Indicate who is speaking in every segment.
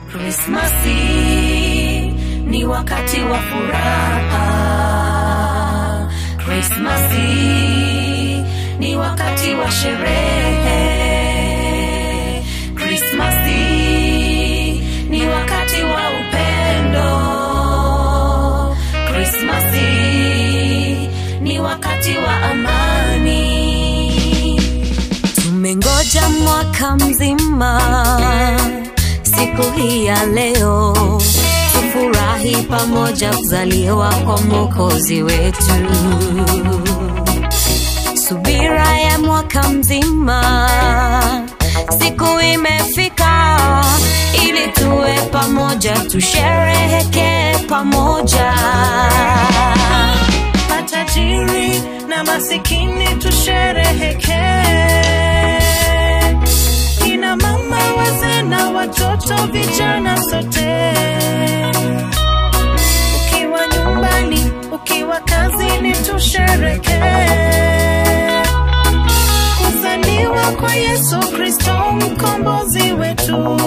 Speaker 1: Krismasi ni wakati wa furaha. Krismasi ni wakati wa sherehe. Krismasi ni wakati wa upendo. Krismasi ni wakati wa amani. Tumengoja mwaka mzima siku hii ya leo, tufurahi pamoja kuzaliwa kwa mwokozi wetu. Subira ya mwaka mzima, siku imefika ili tuwe pamoja, tusherehekee pamoja. Matajiri na masikini tusherehekee kina mama, wazee na watoto, vijana sote. Ukiwa nyumbani, ukiwa kazini, tusherekee kuzaliwa kwa Yesu Kristo mkombozi wetu.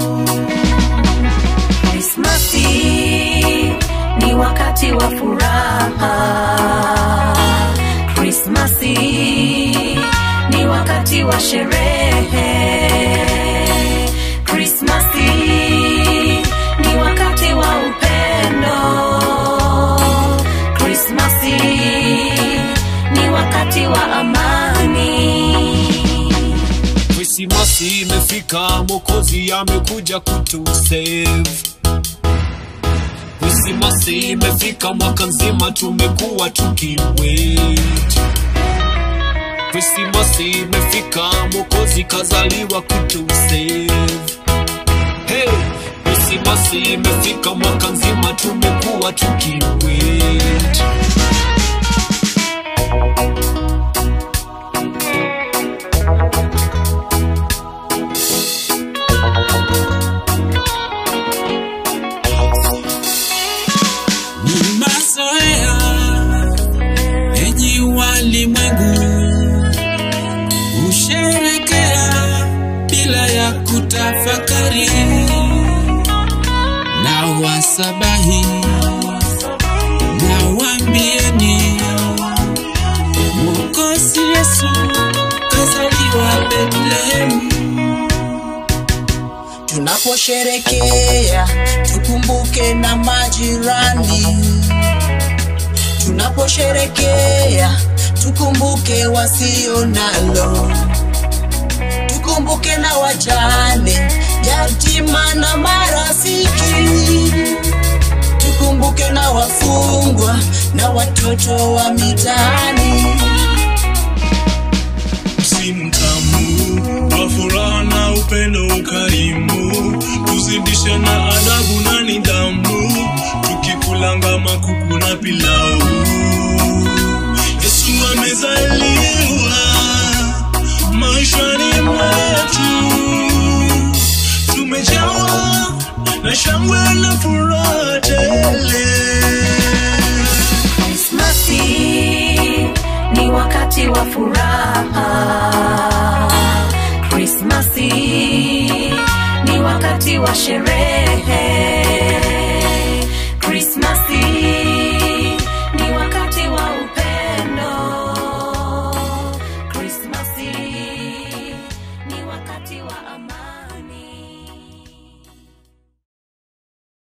Speaker 1: Krismasi ni wakati wa furaha. Krismasi ni wakati wa sherehe. Krismasi ni wakati wa upendo. Krismasi ni wakati wa amani.
Speaker 2: Krismasi imefika, Mwokozi amekuja kutusave. Krismasi imefika, mwaka nzima tumekuwa tukiwait. Krismasi imefika, Mwokozi kazaliwa kutusave. Hey! Krismasi imefika, mwaka nzima tumekuwa tukiwait.
Speaker 3: Ni mazoea enyi walimwengu husherekea bila ya kutafakari na wasabahi na wambieni mwokozi Yesu kazaliwa Bethlehemu.
Speaker 4: Tunaposherekea tukumbuke na majirani, tunaposherekea tukumbuke wasio nalo, tukumbuke na wajane, yatima na marafiki, tukumbuke na wafungwa na watoto wa mitaani.
Speaker 5: msimu mtamu wa furaha na upendo ukarimu, tuzidishe na adabu na nidhamu, tukikulanga makuku na pilau. Yesu amezaliwa maishani mwetu, tumejawa na shangwe na furaha tele.
Speaker 1: Krismasi ni wakati wa furaha. Krismasi ni wakati wa sherehe. Krismasi ni wakati wa upendo. Krismasi ni wakati wa amani.